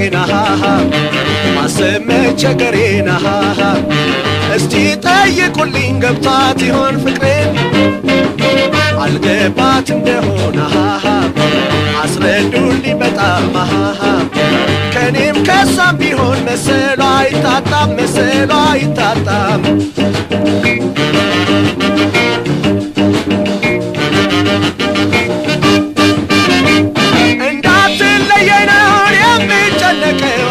መጨነቄና ማሰብ መቸገሬና እስቲ ጠይቁልኝ ገብቷት ይሆን ፍቅሬን አልገባት እንደሆነ አስረዱልኝ በጣም ከኔም ከሳም ቢሆን መሰሏ አይታጣም መሰሏ አይታጣም እንዳትለየኝ ነው የምጨነቀው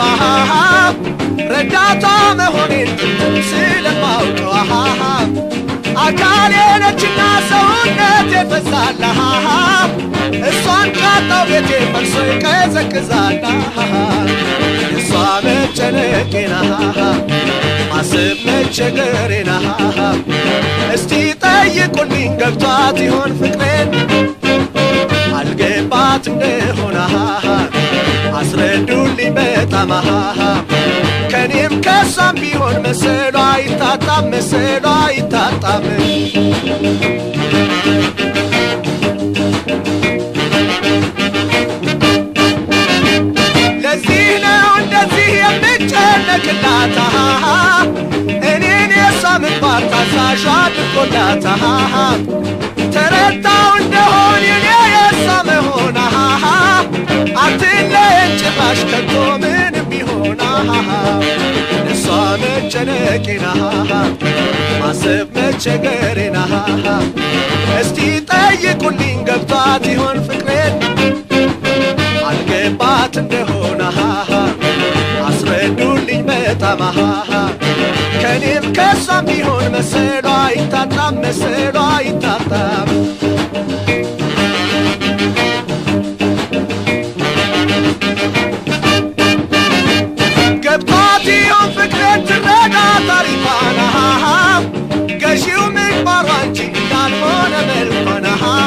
ረዳቷ መሆኔን ስለማውቀው አካሌ ነችና ሰውነት የፈሳላ እሷን ካጣው ቤቴ ፈርሶ ይቀዘቅዛላ እሷ መጨነቄና ማሰብ መቸገሬና እስቲ ጠይቁልኝ ገብቷት ይሆን ፍቅሬን አልገባት እንደሆነ አስረዱልኝ በጣም ከኔም ከሳም ቢሆን መሰሏ አይታጣም መሰሏ አይታጣም ለዚህ ነው እንደዚህ የምጨነቅላት እኔን የሷ ምግባር ታዛዥ አድርጎላት ተረታው እንደሆን የኔ የሷ መሆን አትለየን ጭራሽ ከቶ ምንም ቢሆን እሷ መጨነቄና ማሰብ መቸገሬና እስቲ ጠይቁልኝ ገብቷት ይሆን ፍቅሬን አልገባት እንደሆነ አስረዱልኝ በጣም ከኔም ከሷም ቢሆን መሰሏ አይታጣም መሰሏ አይታጣም ገብቷት ይሆን ፍቅሬን ትረዳ ታሪኳን ገዢው ምግባሯ እንጂ እንዳልሆነ መልኳን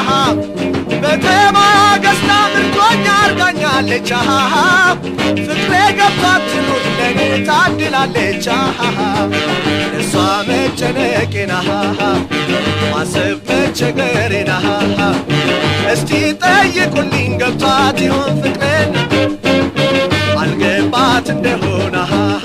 በተማያ ገዝታ ምርኮኛ አርጋኛለች ፍቅሬ ገብቷት ትኑር ለኔ ታድላለች እሷ መጨነቄና ማሰብ መቸገሬና እስቲ ጠይቁልኝ ገብቷት ይሆን ፍቅሬን አልገባት እንደሆነ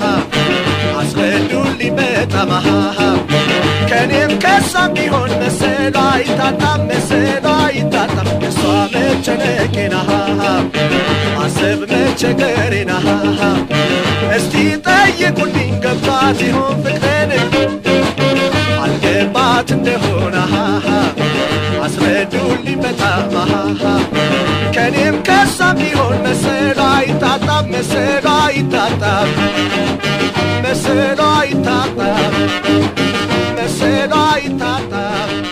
አስረዱልኝ በጣም ከኔም ከሳም ቢሆን መሰሏ አይታጣም መሰሏ አይታጣም እሷ መጨነቄና ማሰብ መቸገሬና እስቲ ጠይቁልኝ ገብቷት ይሆን ፍቅሬን አልገባት እንደሆነ አስረዱልኝ በጣም ከኔም ከሳም ቢሆን መሰሏ አይታጣም መሰሏ አይታጣም መሰሏ አይታጣም መሰሏ አይታጣም